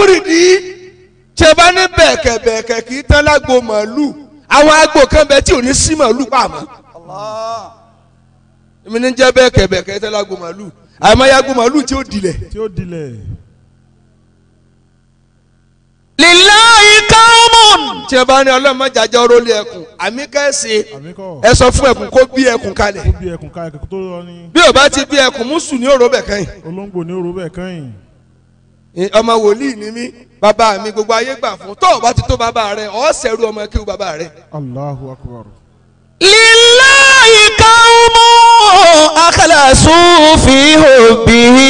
wúrìdì ṣe bá ní bẹ̀ẹ̀kẹ̀ bẹ̀ẹ̀kẹ̀ kì í tán lágbo màálù àwọn agbo kan bẹ tí ò ní sí màálù pàmò Allah. èmi ní jẹ́ bẹ̀ẹ̀kẹ̀ bẹ̀ẹ̀kẹ̀ tán lágbo màálù àmọ́ yàgò màálù tí ó dilẹ̀ tí ó dilẹ̀. lillahi qawmun. tí ẹ bá ní ọlọ́mọ jàjọ́ rólé ẹkùn àmì kẹ́sì àmì kọ́ ẹ sọ fún ẹkùn kó bí ẹkùn kalẹ̀ ó bí ẹkùn ká ẹkùn tó lọ ní bí ò bá ti bí ẹkùn mùsùn ní òró bẹ̀ kẹ́yìn olóńgbò ní òru bẹ́ẹ̀ kẹ́yìn. ọmọ wòlíì ni mí bàbá mi gbogbo ayé gbà fún tó o bá ti tó bàbá rẹ ọ̀ sẹ́rù ọmọ kí o bàbá rẹ. Allahu akbar. lillahi qawmun akhlasu fi hubbihi.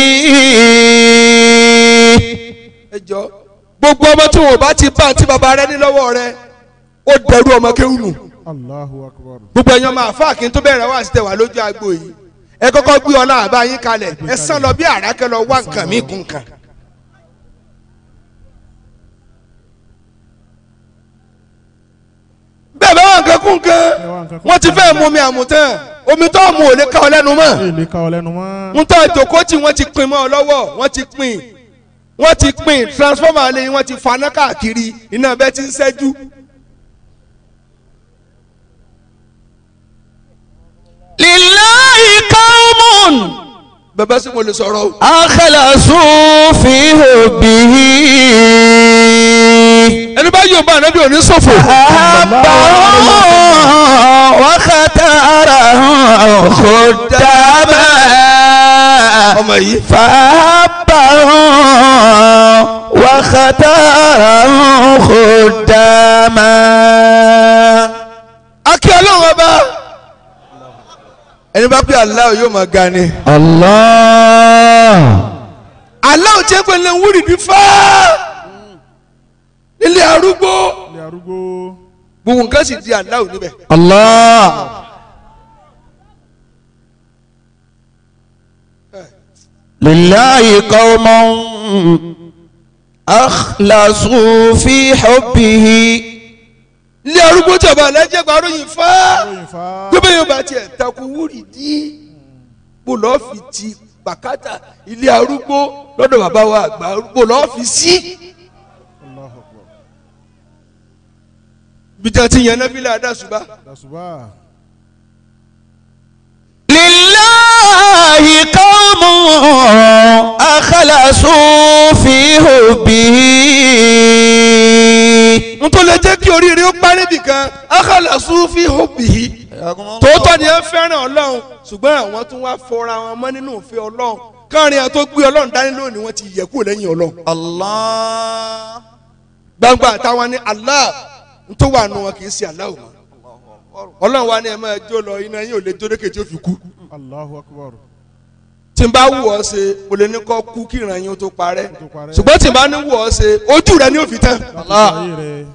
ẹ jọ gbogbo ọmọ tí wọn ò bá ti bá àti bàbá rẹ ní lọ́wọ́ rẹ ó dẹrú ọmọ kéwù nù Allahu akbar. gbogbo ẹ̀yàn máa fà kí n tó bẹ̀rẹ̀ wá sí tẹ̀ wá lójú agbo yìí ẹ kọ́kọ́ gbé ọlá àbá yín kalẹ̀ ẹ sàn lọ bí àràkẹ́ lọ wá nǹkan mí kún kan. bẹ́ẹ̀ bá wà nǹkan kún kan wọ́n ti fẹ́ mú mi àmùtán omi tó mú ò lè ká ọ lẹ́nu mọ́ èlé ká ọ lẹ́nu mọ́. ń tọ́ ìjòkó tí wọ́n ti pin mọ́ ọ lọ́wọ́ wọ́n ti pin wọ́n ti pin transformer lẹ́yìn wọ́n ti faná káàkiri iná bẹ́ẹ̀ ti ń ṣẹ́jú. lillahi qawmun bẹ́ẹ̀ sì mo lè sọ̀rọ̀ o. akhlasu fi hubbihi. ẹni bá yóò bá ànábì òní ṣòfò. أحبهم واختارهم خداما ọmọ yìí. فأحبهم واختارهم خداما akí ọlọ́run ọba. ẹni bá pé aláwọ̀ yóò máa ga ni. الله aláwọ̀ tí ẹ pé lè wúrì bí fá. ilé arúgbó. ilé arúgbó. gbogbo nǹkan sì di aláwọ̀ níbẹ̀. الله لله قوم أخلصوا في حبه ilé arúgbó tí ọba alájẹ gbàrú yìí fá. lóyìn fa. gbogbo yóò bá tiẹ̀ takú wúrì dí. bó lọ́ọ́ fi ti bàkátà ilé arúgbó lọ́dọ̀ bàbá wa àgbà bó lọ́ọ́ fi sí. Allahu akbar. bí tí a ti yẹn nábìlẹ̀ adásùbá. dasuba. لله قوم أخلصوا في حبه n tó lè jẹ́ kí oríire ó parí nìkan akalasu fi hubbihi tòótọ́ ni ẹ fẹ́ràn ọlọ́run ṣùgbọ́n àwọn tún wá fọra wọn mọ́ nínú òfin ọlọ́run káàrin àwọn tó gbé ọlọ́run dání lónìí wọ́n ti yẹ kúrò lẹ́yìn ọlọ́run الله gbangba àtàwọn ní Allah n tó wà nù wọn kì í ṣe Allah o mọ́ ọlọ́run wa ni ẹ máa jó lọ iná yín ò lè jó lókè tí ó fi kú Allahu akbar. tí n bá wù ọ́ ṣe mo lè ní kọ́ kú kí ìran yín ó tó parẹ́ tó parẹ́. ṣùgbọ́n tí n bá ní wù ọ́ ṣe ojú rẹ ni ó fi tán láti ayé rẹ.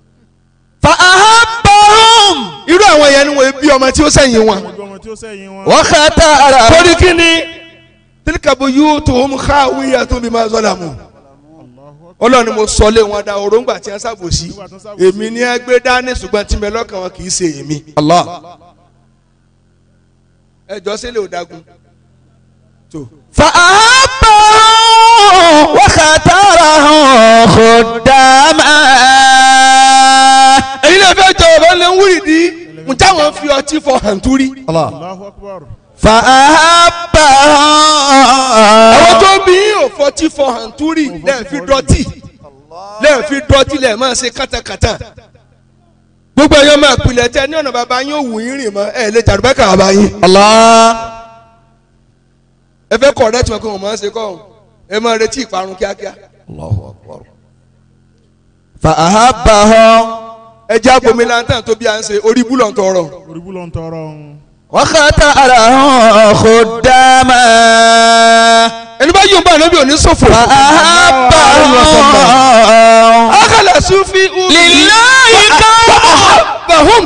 فأحبهم irú àwọn yẹn ni wọ́n bí ọmọ tí ó sẹ́yìn wọn. gbogbo ọmọ tí ó sẹ́yìn wọn. واختارهم torí kí ni tilkabu yóò tó ń ká wíyà tó bí máa zọ́là mu Allahu akbar. ọlọ́run ni mo sọ lé wọn dá òróǹgbà tí wọ́n ṣàbòsí Nígbà tó ṣàbòsí. èmi ní ẹgbẹ́ dání ṣùgbọ́n tí mi lọ́kàn wọn kì í ṣe èmi. الله ẹjọ́ sílẹ̀ ò dagun. tó فأحبهم واختارهم خداما èyí lè fẹ́ jọ ọ̀rọ̀ lè ń wúrì dí n táwọn fi ọtí fọ hàntúrí. الله Allahu akbar. àwọn فأحبهم tó bí ò fọtí fọ hàntúrí lẹ́ẹ̀ fi dọ́tì lẹ́ẹ̀ fi dọ́tì lẹ́ẹ̀ máa ṣe kátàkátà. gbogbo ẹ̀yọ́ máa pilẹ̀ tẹ ní ọ̀nà bàbá yín ò wù yín rìn mọ́ ẹ̀ lè tàdúbẹ́ kà bàbá yín. الله ẹ fẹ́ kọ̀ ọ̀rẹ́ tí wọn kò wọ́n máa ń ṣe kọ́ ọ̀hún ẹ máa retí ìparun kíákíá. الله أكبر فأحبهم ẹ jẹ́ àbomi lantan tó bí à ń ṣe orí búlọ̀ ń tọrọ. orí bú ló ń tọrọ ọ̀hún. واختارهم خداما ẹni bá yóò bá ànábì òní ṣòfò. فأحبهم akala sufi umi. لله كون bahum.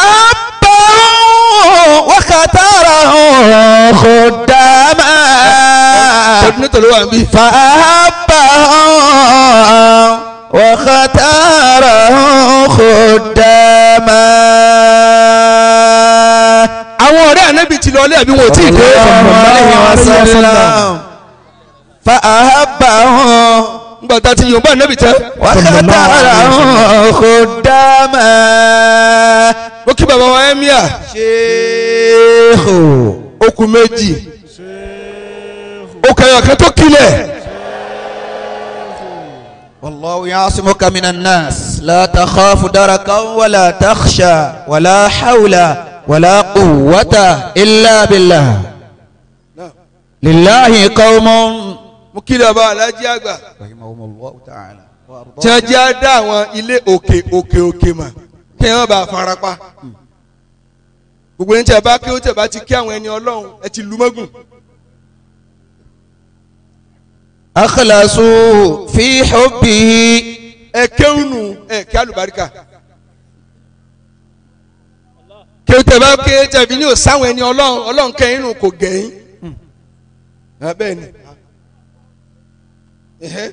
فأحبهم واختارهم خداما nítorí wà ń bí. فأحبهم واختارهم خداما àwọn ọ̀rẹ́ ànábì ti lọ ilé àbí wọn ò tí ì dé. صلى الله عليه وسلم فأحبهم nígbà tá a ti yòǹbá nẹ́bì tán واختارهم خداما ó kí bàbá wa ẹ́míà شيخ okùn méjì ṣéèkù ó kẹyọ̀ kan tó kílẹ̀ والله يعصمك من الناس لا تخاف دركا ولا تخشى ولا حول ولا قوة إلا بالله لله قوم mo kí bàbá alájí àgbà رحمهم الله تعالى tí wọ́n jẹ́ á dá àwọn ilé òkè òkè òkè mà kí wọ́n bá fara pa gbogbo ẹni tí a bá kí ó tẹ̀ bá ti kí àwọn ẹni ọlọ́run ẹ ti lu mọ́gùn أخلصوا في حبه ẹ kéwùnù ẹ kí alùbáríkà kí ó tẹ̀ bá kí ó tẹ̀ bí ní òsáwọn ẹni ọlọ́run ọlọ́run kẹ́yìn nù kò gẹ̀yìn bẹ́ẹ̀ ni Ẹ̀hẹ́.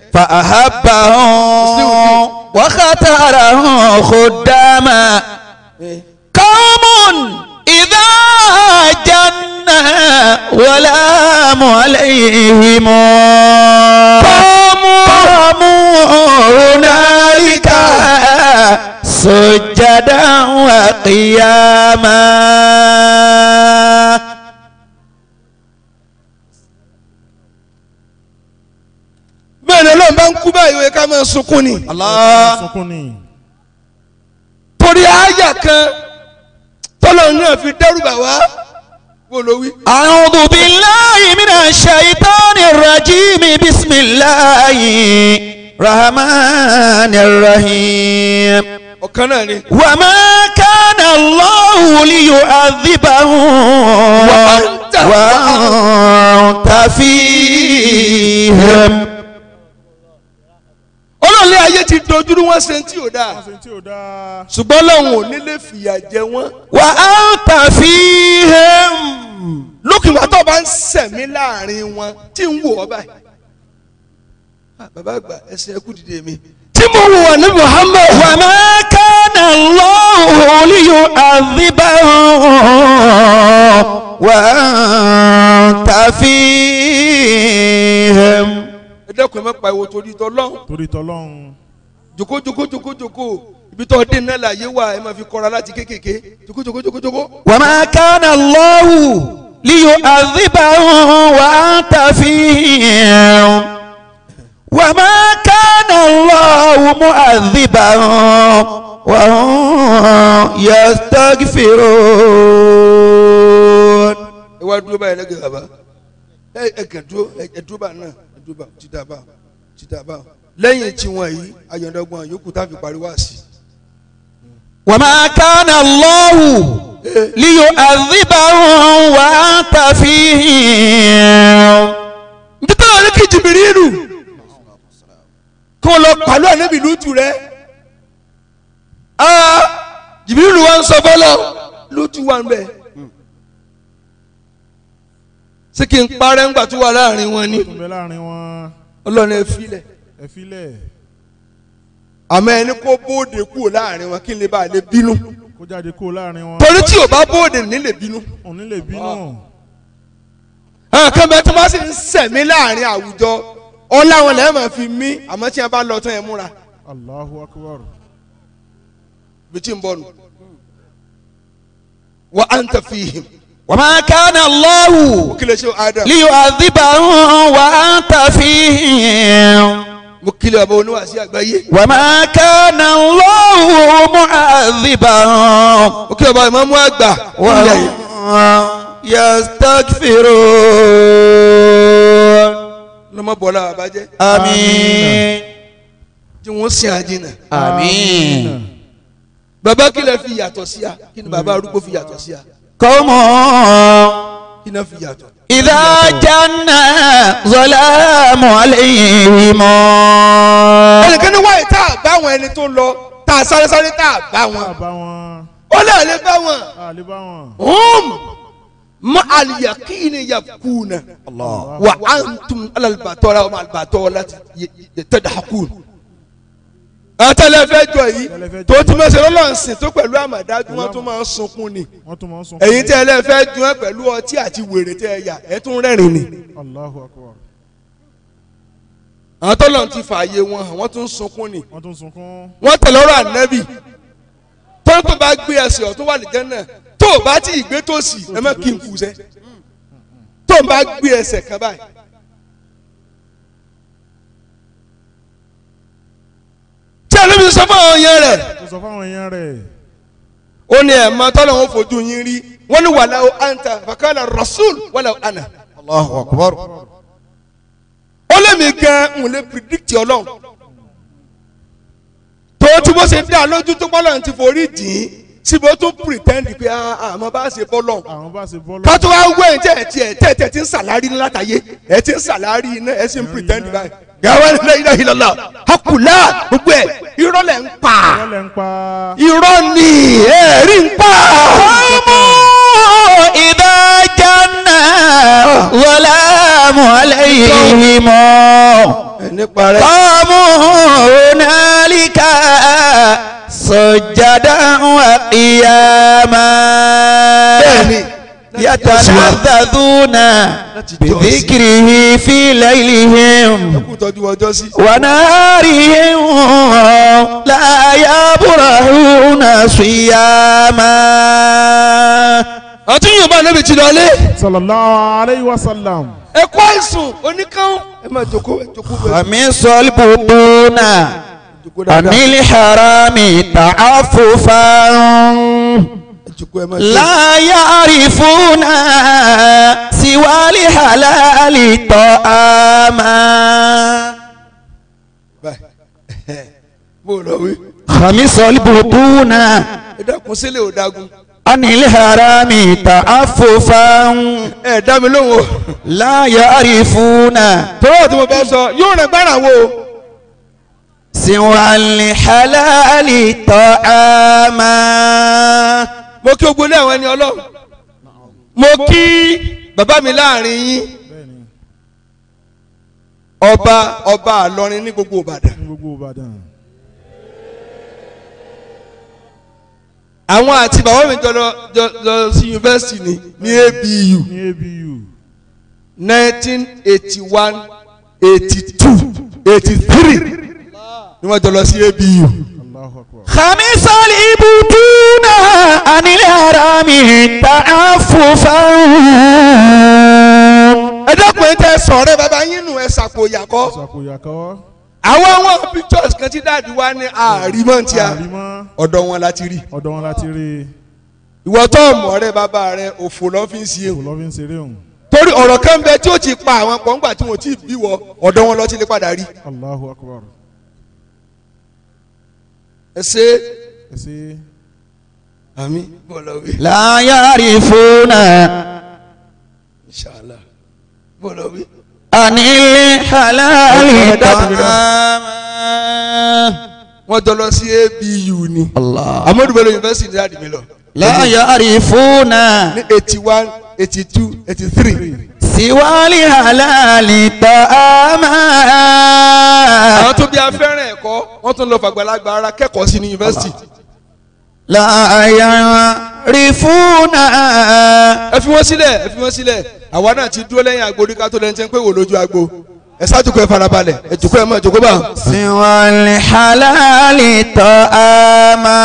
فأحبهم واختارهم خداما Ẹ̀hẹ́. قوم إذا جن ولام عليهم قاموا هنالك سجدا وقياما bẹ́ẹ̀ ni ọlọ́run bá ń kú báyìí ó yẹ ká máa sunkún ni الله sunkún ni torí àyà kan tọ́lọ́run náà fi dẹ́rù bà wá wò ló wí. أعوذ بالله من الشيطان الرجيم بسم الله الرحمن الرحيم ọ̀kan náà ni. وما كان الله ليعذبهم وأنت- وأنت فيهم olóòlé ayé ti dojúrú wọn ṣe tí ò dáa wọ́n ṣe tí ò dáa ṣùgbọ́n lọ́hùn ò nílé fìyà jẹ wọ́n. وأنت فيهم lókùnrin tó bá ń sẹ̀mí láàrin wọn tí ń wò ọ́ báyìí. Ah, bàbá àgbà ẹsẹ̀ ẹkú dìde mi. tí mo wò wà ní Muhammad. وما كان الله ليعذبهم وأنت فيهم ẹ dẹ́kun ẹ má pa ìwò torí tọ́ lọ́hùn. torí tọlọ́run jòkó jòkó jòkó jòkó ibi tó dé náà láàyè wà ẹ máa fi kọ́ra láti kékèké jòkó jòkó jòkó jòkó. وما كان الله ليعذبهم وأنت فيهم وما كان الله معذبهم وهم يستغفرون ẹ wá dúró báyìí lẹ́gẹ̀ẹ́ bàbá ẹ ẹ kàn dúró ẹ ẹ dúró báyìí náà ẹ dúró báyìí títà báyìí títà báyìí lẹ́yìn tí wọ́n yìí ayọ̀dọ́gbọ̀n yòókù tá a fi parí wá sí. وما كان الله ليعذبهم وأنت فيهم nítorí wọn ní kí jìbìrìlù kí wọn lọ pàlọ́ ànábì lótú rẹ jìbìrìlù wa ń sọ fọlọ lótú wa ń bẹ sí kí n parẹ́ ńgbà tó wà láàrin wọn ni tún bẹ láàrin wọn ọlọ́run ẹ filẹ̀ ẹ filẹ̀ àmọ́ ẹni kó bóde kúrò láàrin wọn kí n lè bá a lè bínú kó jáde kó láàrin wọn torí tí ò bá bóde ní lè bínú òní lè bínú àwọn kan bẹ tó bá sì ń sẹ̀mí láàrin àwùjọ ọlá wọn lẹ́yìn máa fi mí àmọ́ tí wọn bá lọ tán ẹ múra Allahu akbar bí tí ń bọ̀ nù wa anta fihim وما كان الله kí lè ṣe adam ليعذبهم وأنت فيهم mo kílẹ̀ ọba oníwàásí àgbáyé وما كان الله معذبهم mo kílẹ̀ ọba ìmọ̀mú àgbà ilẹ̀ yìí. وهم يستغفرون lọ́mọ bọ̀lá àbájẹ́ آمين tí wọ́n sin àjìnà آمين bàbá kí lè fi yàtọ̀ sí a kí ni bàbá arúgbó fi yàtọ̀ sí a قوم kí ni wọ́n fi yàtọ̀. إذا جن ظلام عليهم ẹnìkan ní wáyé tá a bá àwọn ẹni tó lọ tá a sáré sáré tá a bá a wọn bá wọn ó lè lè bá wọn. a lè bá wọn hum ma aliyakini yakuna الله wa antum alalbatọ́ra wa albatọ́ra tadahakun. àtàlẹ́ fẹ́ jọ yìí tó ti máa ṣe lọ́lọ́sìn tó pẹ̀lú àmàdájú wọn tó máa ń sunkún ni wọ́n tún máa ń sún ẹ̀yin tí ẹ lẹ́ fẹ́ dun ẹ́ pẹ̀lú ọtí àti wèrè tẹ́ ẹ yà ẹ tún rẹ́rìn ni. Allahu akbar àwọn tọ́lọ̀ ti fààyè wọn àwọn tún ń sunkún ni wọ́n tún sunkún. wọ́n tẹ̀lé ọ̀rọ̀ ànábì tó ń tó bá gbé ẹsẹ̀ ọ̀tún wà lìjẹ́ náà tó o bá tí ì gbé tòsì ẹ má kí n kù sẹ́ tó o bá gbé ẹsẹ̀ kan báyìí. tí ànábì sọ fún àwọn yẹn rẹ̀ tó sọ fáwọn èèyàn rẹ̀. ó ní ẹ̀ máa tọ́lọ̀ wọn fojú yín rí wọ́n ní wàlá o anta fakala rasul wàlá o ana Allahu akbar. ó lé mi gan n lè predict ọlọ́run tó tí bó ṣe dá lójú tó bọ́lọ̀ ti forí dì í síbi ó tún pretend pé àmọ́ bá ṣe bọ́lọ̀ àwọn bá ṣe bọ́ ká tó wá wẹ̀ ẹ̀ tẹ̀ tiẹ̀ tẹ̀ tẹ̀ ti ń sàlárí ní látàyé ẹ̀ ti ń sàlárí iná ẹ̀ sì ń pretend báyìí gàwé ní ilẹ̀ ìlọ́lá hakùlá gbogbo ẹ̀ irọ́ lẹ̀ ń pa wọ́n lẹ̀ ń pa. irọ́ ni ẹ̀rí ń pa. قوموا إذا جنى ظلام عليهم nípa rẹ̀ قاموا هنالك سجدا وقياما bẹ́ẹ̀ni يتلذذون بذكره في ليلهم kú tọ́jú ọjọ́ sí. ونارهم لا يبرحون صياما àti yorùbá níbi tí lọ lé sallallahu alayhi wa sallam. ẹ kó àìsùn oníkan ẹ máa jókòó ẹ jókòó bẹ́ẹ̀. خمس البطون jókòó عن dáadáa الحرام تعففا ẹ jókòó ẹ máa jókòó. لا يعرفون سوى الحلال طعاما báyìí bó lọ wí. خمس البطون ẹ dákun sílẹ̀ ò dágun. عن الحرام تعففا ẹ dá mi lóhùn o. لا يعرفون tọ́wọ́ tí mo bá sọ yóò rìn gbára wo. سوى الحلال طعاما mo kí ogun ilé àwọn ẹni ọlọ́run. mo kí bàbá mi láàrin yín bẹ́ẹ̀ni ọba ọba àlọrin ní gbogbo ìbàdàn. ní gbogbo ìbàdàn. àwọn àti bàbá mi jọ lọ jọ lọ sí yunifásitì ní ní abu ní abu. nineteen eighty one eighty two eighty three ni wọ́n jọ lọ sí abu. allahu akbar. خمس الإبطون عن الحرام تعففا ẹ dákun ẹ tẹ sọ̀rọ̀ bàbá yín nù ẹ ṣàpòyàkọ́. ṣàkóyàkọ́. àwọn àwọn pictures kan tí dáàdi wa ní àrímọ́ tí a àrímọ́ ọ̀dọ̀ wọn láti rí. ọ̀dọ̀ wọn láti rí i. ìwọ tó mọ̀ ọ̀rẹ́ bàbá rẹ òfò lọ́fíìsì kò ewu. lọ́ fi ń ṣeré òun. torí ọ̀rọ̀ kan bẹ tí ó ti pa àwọn pọ̀ngbà tí wọ́n ti bí wọ ọ̀dọ̀ wọn lọ ti lè padà rí. allahu akbar. ẹ ṣe ẹ ṣe àmì bọ́lá wí. لا يعرفون inshallah bọ́lá wí. عن الحلال طعاما wọ́n jọ lọ sí abu ni. الله amadu bello university ní dáàdi mi lọ. لا يعرفون ní eighty one eighty two eighty three. سوى الحلال طعاما àwọn tó bí afẹ́rẹ́ ẹ̀kọ́ wọ́n tún lọ fàgbàlagbà ara kẹ́kọ̀ọ́ sí ní university. لا يعرفون ẹ fi wọ́n sílẹ̀ ẹ fi wọ́n sílẹ̀ àwa náà ti dúró lẹ́yìn agbo ká tó lẹ́ni tẹ́ ń pé wò lójú agbo ẹ ṣáàjú kó ẹ farabalẹ̀ ẹ jòkó ẹ mọ̀ jòkó bá. سوى الحلال طعاما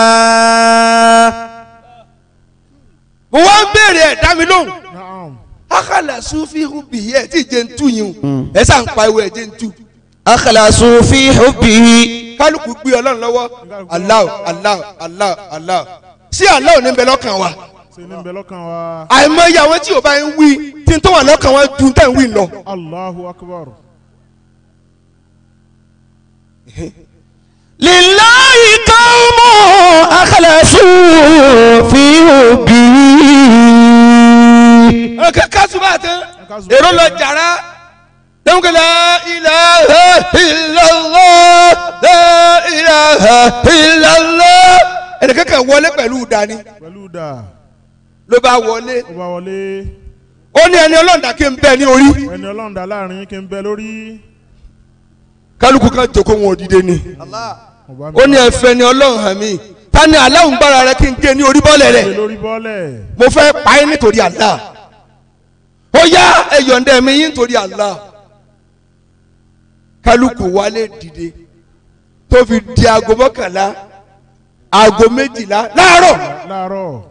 mo wá ń béèrè ẹ̀ dá mi lóhùn naam. akala sufi hubi ẹ tí jẹ́ ń tú yín o ẹ sá ń pa ewu ẹ jẹ́ ń tú أخلصوا في حبه kálukú gbé ọlọ́run lọ́wọ́ Allah Allah Allah Allah sí Allah ò ní bẹ lọ́kàn wa ṣe ní bẹ lọ́kàn wa. àìmọye àwọn tí o bá ń wí tí n tó wà lọ́kàn wọn ju tẹ̀ ń wí lọ. allahu akbar. لله قوم أخلصوا في حبه ọkẹ kásùbà tán èrò lọ jàrá lẹ́wọ̀n la ilaha illallah la ilaha illallah ẹnìkan kan wọlé pẹ̀lú dání pẹ̀lú dà ló bá wọlé ó bá wọlé. ó ní ẹni ọlọ́ọ̀dà kí n bẹ ní orí ẹni ọlọ́run dá láàrin kí n bẹ lórí. kálukú kan jókòó wọn òdìdé ni ọba ó ní ẹfẹ ni ọlọ́run hàn mí ta ni aláwùn gbára rẹ kí n gé ní orí bọ́ọ̀lẹ̀ rẹ gbé lórí bọ́ọ̀lẹ̀. mo fẹ́ pa ẹ́ nítorí Allah ó yá ẹ̀yọ̀ǹda mi yín nítorí Allah kálukú wálé dìde tó fi di aago mọ́kànlá aago méjìlá láàárọ̀ láàárọ̀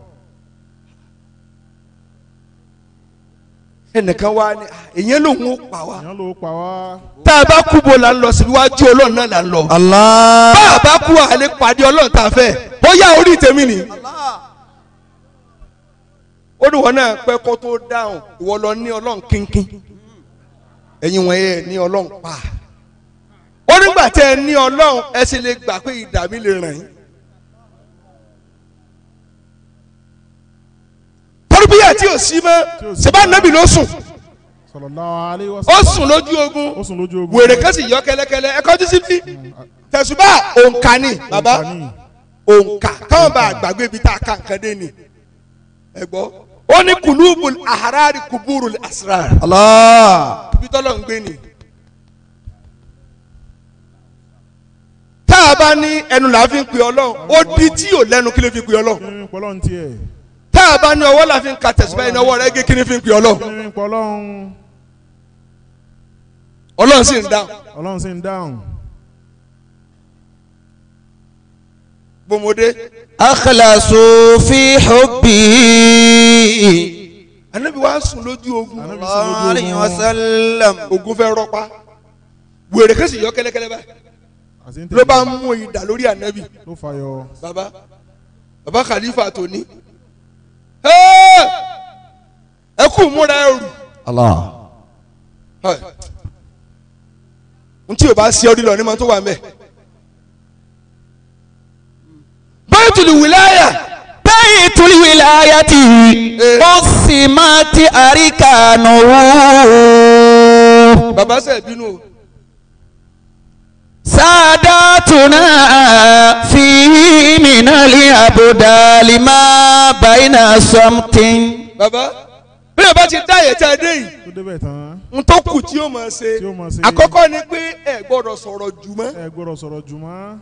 ẹnìkan wá ní èyàn lòun ó pa wá èèyàn ló pa wá tá a bá kú bo là ń lọ síbi wájú ọlọ́run náà là ń lọ Allah. bá a bá kú àlè pàdé ọlọ́run tá a fẹ́ ó yá orí tèmi ni ó ní wọn náà pẹ́ kó tó dáhùn ìwọ lọ ní ọlọ́run kínkín ẹ̀yin wọ̀nyí ẹ̀ ní ọlọ́run pa ó nígbà tẹ́ ẹ ní ọlọ́run ẹ sì lè gbà pé ìdá mi lè ràn yín. tọ́lúbíyà tí ò sí mọ́ ṣẹ̀bá nàbì ló sùn sallallahu alaihi ó wasallam sùn lójú ogun ó sùn lójú ogun wèrè kan sì yọ kẹlẹkẹlẹ ẹ kọjú sí bí tẹ̀sùbá òǹkà ni bàbá Òǹkà ni. òǹkà káwọn bá gbàgbé ibi tá a kà nǹkan dé ni ẹ gbọ́ ó ní kùlùbùl àhárárì kùbúrùl àsírárì Allah. ibi tọ́lọ̀ ń gbé ni. tá a bá ní ẹnu là á fi ń pè ọlọ́run ó di tí ò lẹ́nu kí ló fi pè ọlọ́run kí ni pọlọ́ ń tiẹ̀ tá a bá ní ọwọ́ là fi ń ka tẹ̀sùbá yìí ní ọwọ́ rẹ̀ gé kí ni fi ń pè ọlọ́run kí ni pọlọ́ ń ọlọ́run sì ń dáhùn ọlọ́run sì ń dáhùn gbòmọdé akhlasu fi hubbi. anabi wa sùn lójú ogun Ànábì sùn sallallahu alayhi lójú wa ogun sallam. ogun fẹ́ rọpa wèrè kẹsì yọ kẹlẹkẹlẹ báyìí àti ń ló bá tẹ̀lé mú ìdá lórí anabi ló fàyọ baba baba khalifa tóní Ẹ́! ẹ kú múra ẹrù Allah. n tí o bá ṣe ọdún lọ ní ma tó wà mẹ. Baitul wilaya Baytul wilayati Eh. usimati arikanuhu. baba sẹ bínú o ساداتنا فيه من الأبدال ما بين صمت baba bí o bá ti dá yẹ tẹ dé yìí tó débẹ̀ tán n tó kù tí o máa ṣe Tí ó máa ṣe. àkọ́kọ́ ni pé ẹ gbọ́dọ̀ sọ̀rọ̀ jù mọ́ ẹ gbọ́dọ̀ sọ̀rọ̀ jùmọ́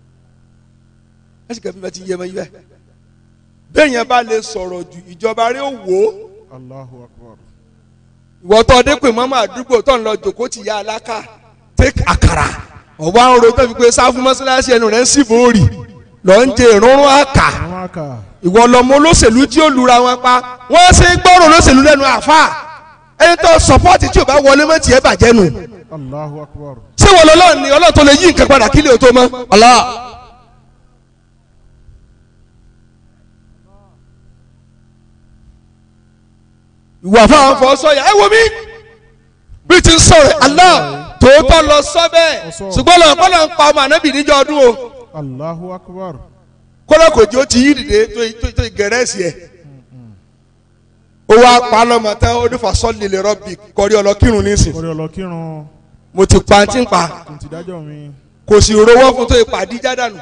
ẹ sì kẹ́mi bá ti yẹ mọ́ yẹ bẹ́ẹ̀ yẹn bá lè sọ̀rọ̀ jù ìjọba rẹ̀ ó wò ó Allahu akbar ìwọ tó ọdẹ pé mọ́mọ́ àdúgbò tó ń lọ jòkó ti ya aláka take àkàrà ọ̀wá ń ro tó fi pé sáfù mọ́sálásí ẹnu rẹ̀ ń sì bòórì lọ́ ń jẹ ìrúnrún àkà àwọn àkà ìwọ lọmọ olóṣèlú tí ó lura wọn pa wọ́n ṣe ń gbọ́rọ̀ olóṣèlú lẹ́nu àfa ẹni tó sọpọ́ọ̀tì tí ò bá wọlé mọ́ tiẹ̀ bàjẹ́ nù Allahu akbar ṣé wọ́n lọ́lọ́ ni ọlọ́run tó lè yí nǹkan padà kílẹ̀ tó mọ́ Allah ìwà fáwọn fọ sọyà ẹ wo mi bí ti ń sọ̀rọ̀ Allah tòótọ́ lọ sọ bẹ́ẹ̀ Ọ̀sọ́. ṣùgbọ́n lọ́wọ́ kọ́ ló ń pa ọmọ ànábì níjọ́ ọdún o. Allahu akbar kọ́lá kò jẹ́ ó ti yí dìde tó tó tó gẹ̀rẹ́sì ẹ̀. ó wá pa á lọ́mọ tán ó ní fasọ́lì lè rọ́bì kọrí ọlọ́kírun nísìn. kọ́rí ọlọ́kírun mo ti pa tí ń pa kò ti dájọ́ mi kò sì rówó fún tó ipa díjà dànù.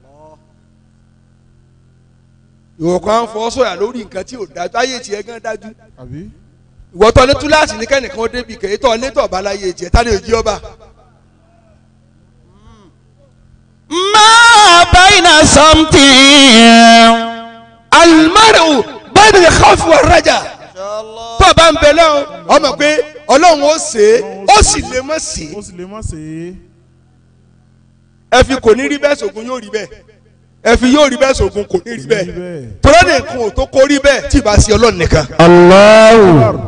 ìwọ kan fọ sọ̀yà lórí nǹkan tí ò dájú ayé tiẹ̀ gan dájú. àbí ìwọ tó ní túláàsì ní kẹ́nìkan ó débi kèé tó létọ̀ ọba láyé tiẹ̀ tá ní òjì ọba. ما بين صمت alimaru bẹ́ẹ̀ni lè kọ́ fún wa rajà. tó o bá ń bẹ lọ́wọ́ ọmọ pé ọlọ́run ó ṣe é ó sì lè mọ̀ sí i. ó sì lè má ṣe é ẹ fi kò ní rí bẹ́ẹ̀ sògùn yóò rí bẹ́ẹ̀ ẹ fi yóò rí bẹ́ẹ̀ sògùn kò ní rí rí bẹ́ẹ̀ bẹ́ẹ̀ tọ́lá ní nǹkan ò tó kó rí bẹ́ẹ̀ tí ì bá sí ọlọ́run nìkan. الله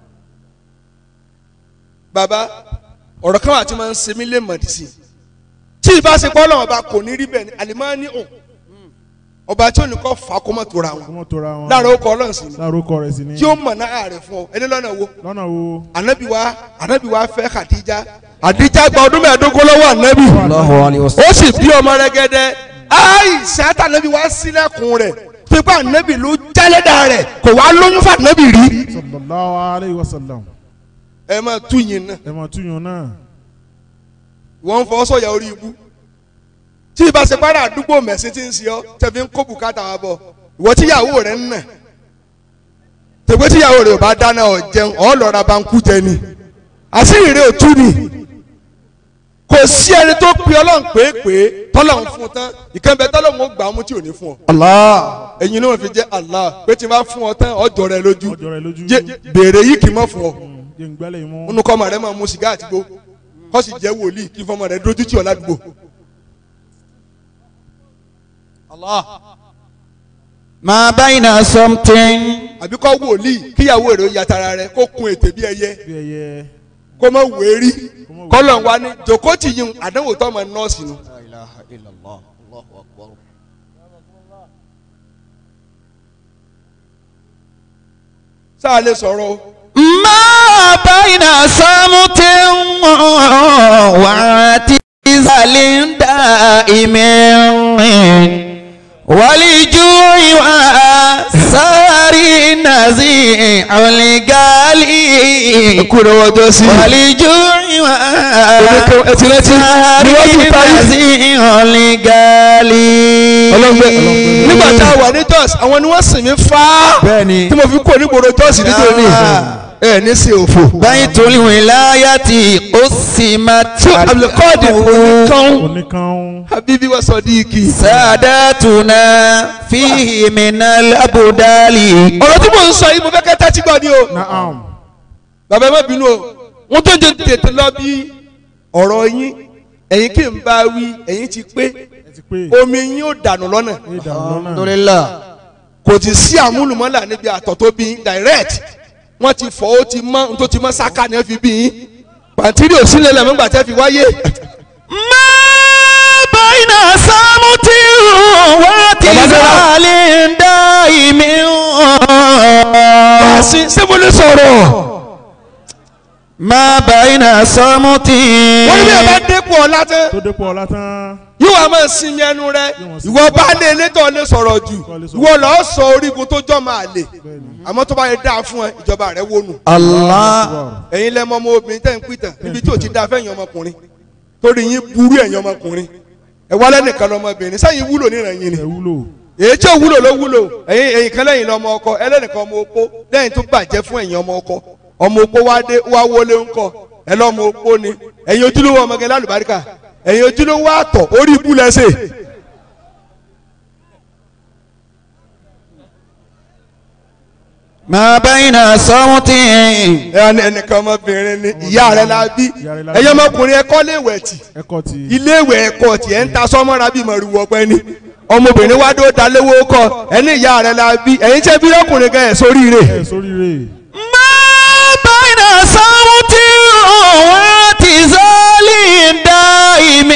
bàbá ọ̀rọ̀ kan wà tí máa ń ṣe mí lé mọ̀dí sí i tí ì bá ṣe pọ́ ọlọ́run ọba kò ní rí bẹ́ẹ̀ ni àlìmọ́ ní ò ọba tí ò ní kọ́ fà á kó mọ̀ tóra wọn kọ́mọ tora wọn láàrin ó kọ́ ọlọ́run sí ni lárúkọ rẹ̀ sí ni tí ó mọ̀ náà rẹ̀ fún ọ ẹni lọ́nà wo lọ́nà wo anabi wa anabi wa fẹ́ Khadija Khadija gba ọdún mẹ́ẹ̀ẹ́dógún lọ́wọ́ anabi الله عليه وسلم ó sì bí ọmọ rẹ̀ gẹ́dẹ́ Aisha tá anabi wa sílẹ̀kùn rẹ̀ pípa anabi ló jálẹ̀dá rẹ̀ kò wá lóyún fún anabi rí. sallallahu alayhi wa sallam ẹ máa tú yín náà ẹ máa túyàn náà wọ́n ń fọ́ sọ̀yà orí ibú tí ìbá ṣe pàrọ̀ àdúgbò mẹ̀sìn tí ń ṣe ọ́ tẹ̀fí ń kó bùkátà wa bọ̀ ìwọ tíyàwó rẹ̀ ń nà tẹ̀gbẹ́ tíyàwó rẹ̀ ò bá dáná ọ̀ jẹun ọ̀ lọ́ra bá ń kú jẹ ni àṣírí rẹ̀ ò tú ni kò sí ẹni tó pe ọlọ́run pèépè tọ́lọ́run fún un tán ìkànnì tọ́lọ́run ó gbà á mú tí ò ní fún ọ الله ẹ̀yin náà fi jẹ́ Allah pé tí n bá fún ọ tán ọjọ́ rẹ lójú ọjọ́ rẹ̀ lójú Jẹ́- béèrè yìí kì í mọ̀ fún ọ jẹ́ ń gbẹ́lẹ̀ mú nínú kọ́ ọmọ rẹ máa mu sìgá àtìgbó kó sì jẹ́ wòlíì kí fọmọ rẹ̀ dójú tì ọ́ ládùúgbò. ما بين صمت àbí kó wòlíì kíyàwó rẹ̀ ó yàtara rẹ̀ kó kun ètè bí ẹyẹ bí ẹyẹ kó má wérí kọ́lọ̀ wa ní jòkótì yìí àdánwò tó ọmọ nọ́ọ̀sì nu. لا إله إلا الله الله أكبر sáà lè sọ̀rọ̀ o. ما بين صمت واعتزال دائم ولجوع وسار نزيع الغالي kúrò wọ́jọ́ sí. ولجوع وسار نزيع الغالي nígbà tá a wà ní Jos àwọn ni wọ́n sìn mí fáá bẹ́ẹ̀ni tí mo fi kó onígboro Jos nítorí ẹ ní sí òfò. بيت الولاية قسمت Abdulkadir oníkan oníkan Habibi wa Sadiqi. ساداتنا فيه من الأبدال ọ̀rọ̀ tí mo ń sọ yìí mo fẹ́ kẹ́ tẹ́tí gbọ́ ni o. naam bàbá ẹ má bínú o wọ́n tó jẹ́ tètè lọ bí ọ̀rọ̀ yín ẹ̀yin kì í bá wí ẹ̀yin ti pé ẹ ti pé omi yín ó dànù lọ́nà ẹ dànù lọ́nà الحمد لله kò ti sí àmúlùmọ́là níbi àtọ̀ tó bí yín direct wọ́n ti fọ́ ó ti mọ́ tó ti mọ́ sáká ni wọ́n fi bí yín pàǹtírí ò sílẹ̀ lẹ́mọ́ gbà tẹ́ fi wáyé ما بين صمت واعتزال دائم sí ṣé mo lè sọ̀rọ̀ ما بين صمت wọ́n ní bí ẹ bá dépò ọ̀la tán tó dépò ọlá tán yóò wá máa sinmi ẹnu rẹ ìwọ bá lé elétò lè sọ̀rọ̀ jù ìwọ lọ́ọ́ sọ orígun tó jọ́ máa lè àmọ́ tó bá yẹ dáa fún ẹ ìjọba rẹ wónú. الله ẹ̀yin lẹ́mọ ọmọ obìnrin tẹ́ ń pìtàn níbi tí ò ti da fẹ́yìn ọmọkùnrin torí yín burú ẹ̀yin ọmọkùnrin ẹ wá lẹ́nìkan lọ́mọbìnrin sẹ́yìn wúlò níran yín ni ẹ wúlò èyí tí ò wúlò ló wúlò ẹ̀yin ẹ̀yin kan lẹ́yìn lọ́mọ ọkọ ẹlẹ́nìkan ọmọ opó lẹ́yìn tó bàjẹ́ fún ẹ̀yin ọmọ ọkọ ọmọ opó wá dé wá wọlé ńkọ ẹ lọ́mọ opó ni ẹ̀yin ojúlówó ọmọge lálùbáríkà ẹ̀yin ojúlówó àtọ̀ orí ikú lẹ́sẹ̀ ما بين صمت ẹni ẹnìkan ọmọbìnrin ni ìyá rẹ la bí Ìyá rẹ̀ la bí. ẹ̀yin ọmọkùnrin ẹ̀kọ́ lè wẹ̀ tì ẹkọ ti ilé ìwẹ̀ ẹ̀kọ́ tiẹ̀ ń ta sọ́mọ́ra bíi mọ̀rùwọ̀ ọ̀pẹ ni ọmọbìnrin wá dó dalówó kọ ẹni ìyá rẹ̀ la bí ẹ̀yin tẹ́ bí ọkùnrin gan ẹ̀ sóríire. ẹ sóríire ما بين صمت واعتزال دائم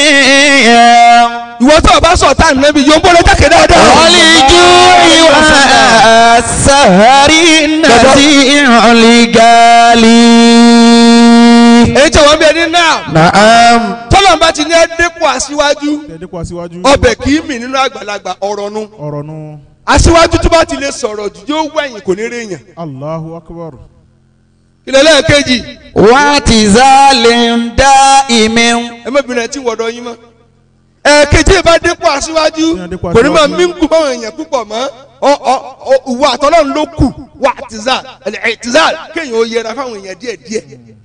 ìwọ tó o bá sọ táìmù náà bí yóò ń bọ́lá jákè dáadáa. والجوع والسهر نزيع الغالي èyí tí wọ́n bí ẹni náà نعم tọ́lọ̀ bá ti ní ẹ dépò aṣíwájú tẹ dépò aṣíwájú ọbẹ̀ kì í mì nínú àgbàlagbà ọ̀rọ̀ nu ọ̀rọ̀ nu aṣíwájú tó bá ti lè sọ̀rọ̀ jù yóò wẹ̀yìn kò ní rí èèyàn. Allahu akbar ilẹ̀ lẹ́ẹ̀kejì واعتزال دائم ẹ má bìnrin ẹ tí ń wọ̀dọ̀ yín mọ́. ẹ̀ẹ̀kejì bá dépò aṣíwájú Ní adépò kò ní máa aṣíwájú. mí ń kú báwọn èèyàn púpọ̀ mọ́ ọ ọ ọ ìwọ àtọ́lọ́run ló kù wà tìzal ẹ̀ tìzal kéèyàn ó yẹra fáwọn èèyàn díẹ̀ díẹ̀.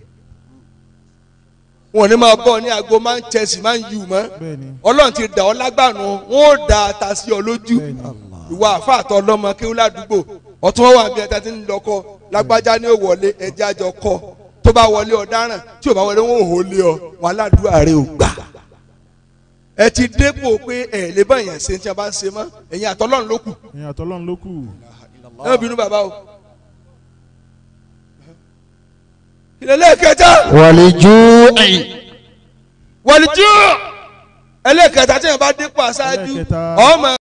wọn ò ní máa bọ̀ ní aago máa ń Chelsea máa ń yù mọ́ bẹ́ẹ̀ni ọlọ́run ti dà ọ́ lágbàánu wọn ò da ata sí ọ lójú ìwà àfàtọ̀ ọlọ́mọ kéwú ládùúgbò ọtún wọn wà bí ẹta ti ń lọkọ lágbájá ní ò wọlé ẹjẹ àjọ kọ tó bá wọlé ọ̀daràn tí ò bá wọlé wọn ò hó lé ọ wọn aládùúgbò rẹ ò gbà ẹ ti dépò pé ẹ lè bá èèyàn ṣe tí a bá ń ṣe mọ́ ẹ̀yin àtọ́lọ́run ló kù ẹ̀yin àtọ́lọ́run ló kù ẹ má bínú bàbá o. ìrẹ̀lẹ̀ kẹta والجوع wọ̀lìjú ẹlẹ́kẹta tí yẹn bá dépò aṣáájú Ẹlẹ́kẹta. ọmọ